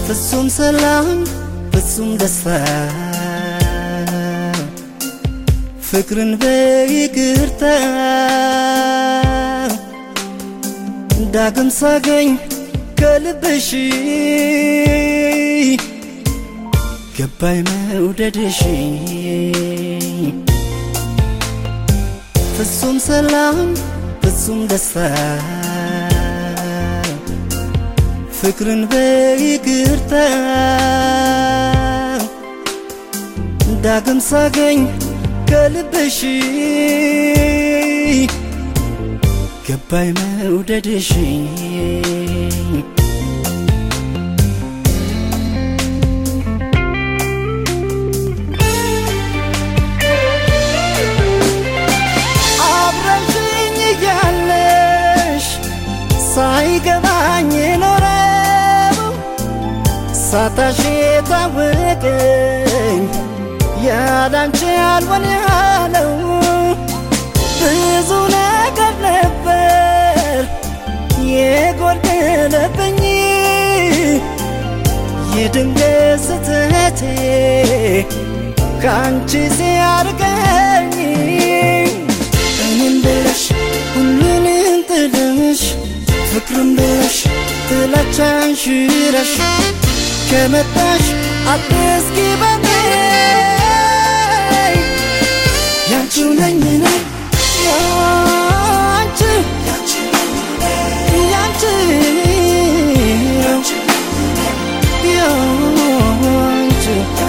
ፍጹም ሰላም ፍጹም ደስታ ፍቅርን በይቅርታ ዳግም ሳገኝ ከልብሽ ገባይ መውደድሽ ፍጹም ሰላም ፍጹም ደስታ ፍቅርን በይቅርታ ዳግም ሳገኝ ከልብሽ ገባይ መውደድሽ አብረሽኝ እያለሽ ሳይገባኝ ኖረው ሳታሽ የታወቀኝ ያላንቺ አልሆን ያለው ብዙ ነገር ነበር የጎደለብኝ የድንገት ስህተቴ ከአንቺ ሲያርቀኝ እኔም ብለሽ ሁሉንም ጥለሽ ፍቅርም ብለሽ ጥላቻን ሽረሽ ከመጣሽ አትስኪ በኔ ያንቺው ነኝ እኔ ያንቺ ያንቺ ያንቺ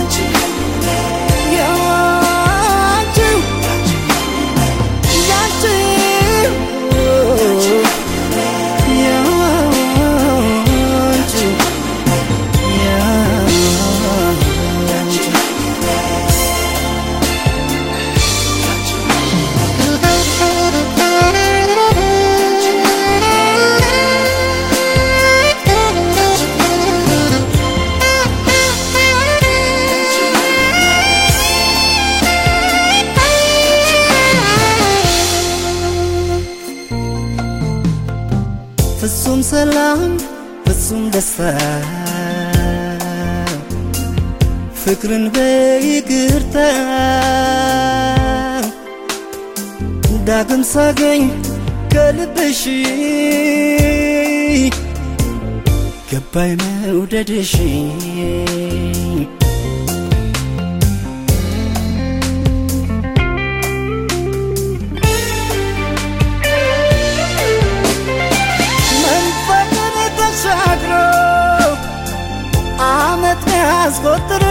ያንቺ ያንቺ ያንቺ ያንቺ ፍጹም ሰላም ፍጹም ደስታ ፍቅርን በይቅርታ ዳግም ሳገኝ ከልብሽ ገባይ መውደድሽ መንፈቅን ተሻግሮ አመት ያስቆጥር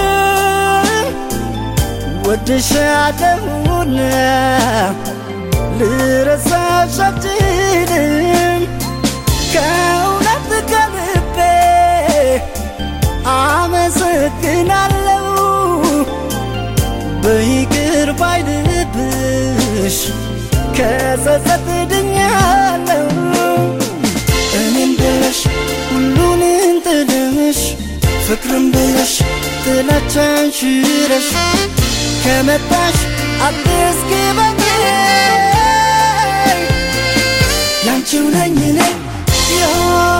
ወድሻለሁና ልረሳሽ አልችልም ከእውነት ከልቤ አመሰግናለሁ በይቅር ባይ ልብሽ ከጸጸት ድኛለሁ እኔም ብለሽ ሁሉንም ጥለሽ ፍቅርም ብለሽ ጥላቻን ሽረሽ ከመጣሽ አትስኪ በኔ ያንቺው ነኝ እኔ